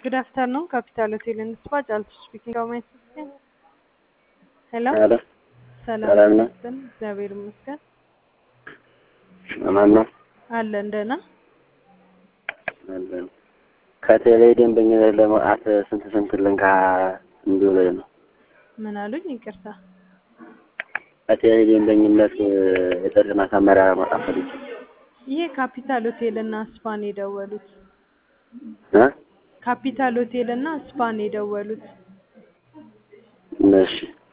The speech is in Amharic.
Good afternoon, Capital Hotel and Spa. Jaltu speaking. How may I assist you? ሄሎ አለ ሰላም ሰላም ነው። ይመስገን፣ እግዚአብሔር ይመስገን ማን ነው? አለን ደህና። አለ ከቴሌ ደንበኝነት ለመውጣት ስንት ስንት ልንካ እንዲውል ነው? ምን አሉኝ? ይቅርታ። ከቴሌ ደንበኝነት የጥሪ ማሳመሪያ ለመውጣት ፈልጌ ይሄ ካፒታል ሆቴል እና ስፓን የደወሉት እ ካፒታል ሆቴል እና ስፓን የደወሉት እሺ